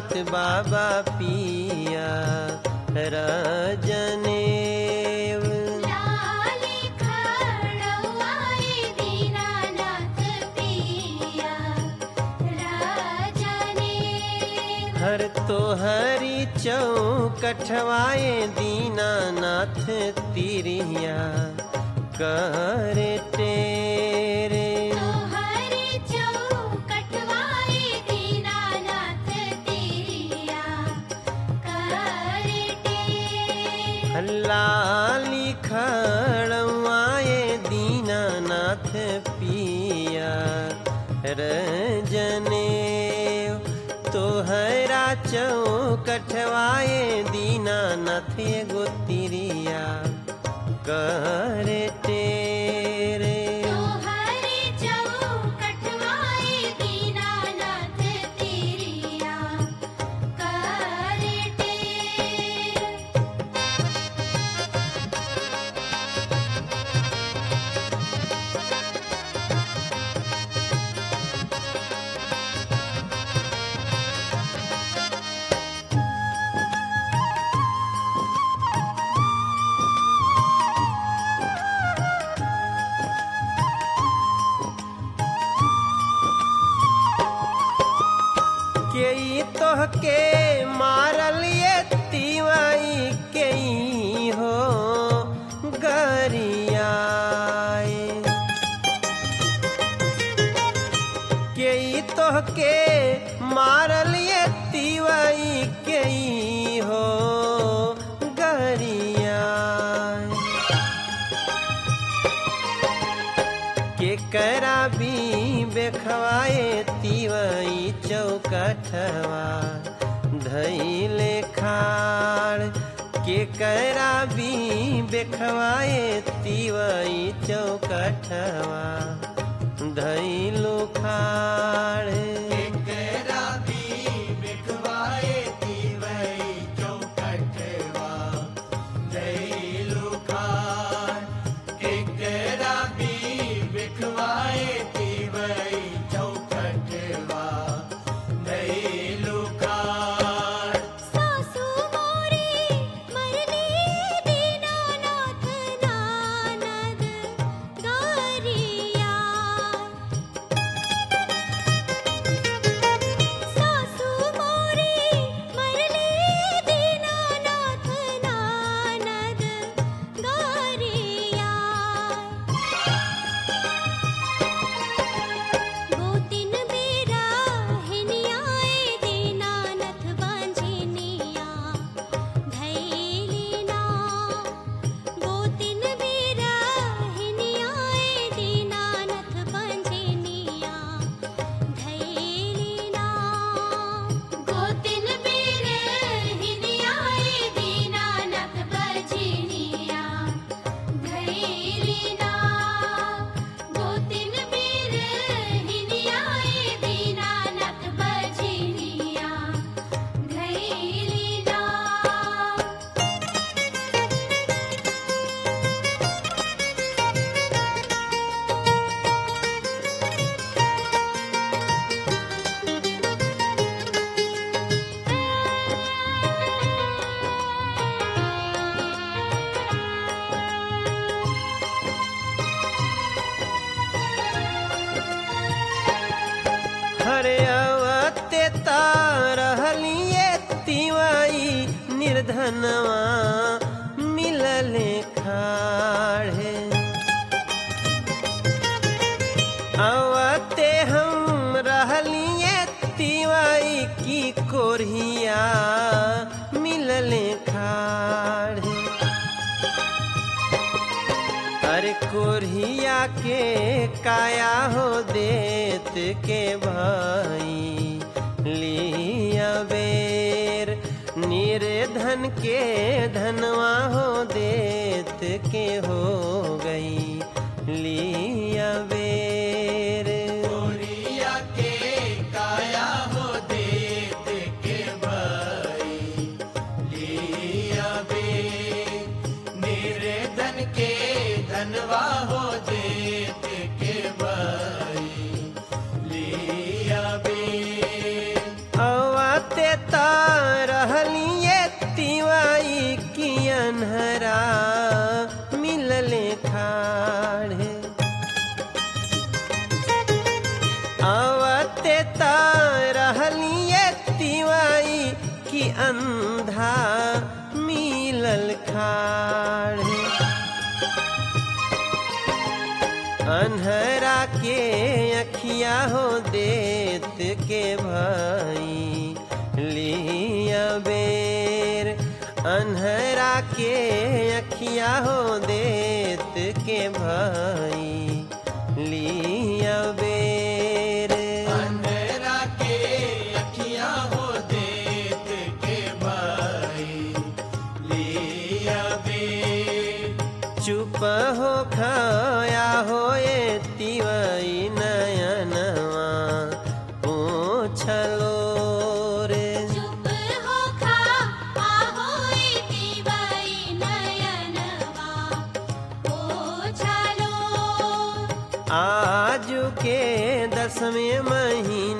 गावत बाबा पिया रजनेव लाली खड़वाए दीनानाथ पिया राजने हर तोहरी चौकठवाए दीनानाथ तिरिया कर तेरे तोहरे चौकटवाए दीनानाथ तेरिया करे टेर लाली खड़वाए दीनानाथ पिया रजने तोहरा चौकठवाए दीनानाथ एगो तिरिया कर तेरे तोहरे चौकटवाए दीनानाथ तेरिया करे टेर के तोहके मारल ये तिवाई के हो गरियाए के तोहके मारल ये तिवाई के हो गरियाए के करा भी बेखवाए तिवई चौकठवा धैले खाड़ के करा भी बेखवाए तिवई चौकठवा धैलु खाड़ सासु मोरे मरले दीनानाथ नानद गरिया सासु मोरे मरले दीनानाथ नानद गरिया गोतिन बेरा हिनियाए दीनानाथ बांझिनिया धैलिना गोतिन बेरा हिनियाए दीनानाथ बांझिनिया धैलिना गोतिन बेरा हिनियाए दीनानाथ बांझिनिया धैलिना गोतिन बेर हिनियाए दीनानाथ बजिनिया धैलिना हरे अवते तारहलिए तिवाई निर्धनवा मिलले खाड़े अवते हम रहलिए तिवाई की कोरिया मिलले खाड़े अरे कोरिया के काया हो देत के भाई लिया बेर निर्धन के धनवा हो देत के हो गई लिया बेर अवते ता रहलिए तिवाई की अनहरा मिलले खाड़े आवते रहलिए तिवाई की अंधा मिलल खाड़े अनहरा के अखिया हो देत के भाई लिया बेर अनहरा के अखिया हो देत के भाई लिया बेर अंधेरा के अखियां हो देत के भाई लिया बे चुप हो खाया होए तिवई नयनवा पूछलो रे चुप हो खा आहोई दिवाई नयनवा ओछालो आज के दसवें महीना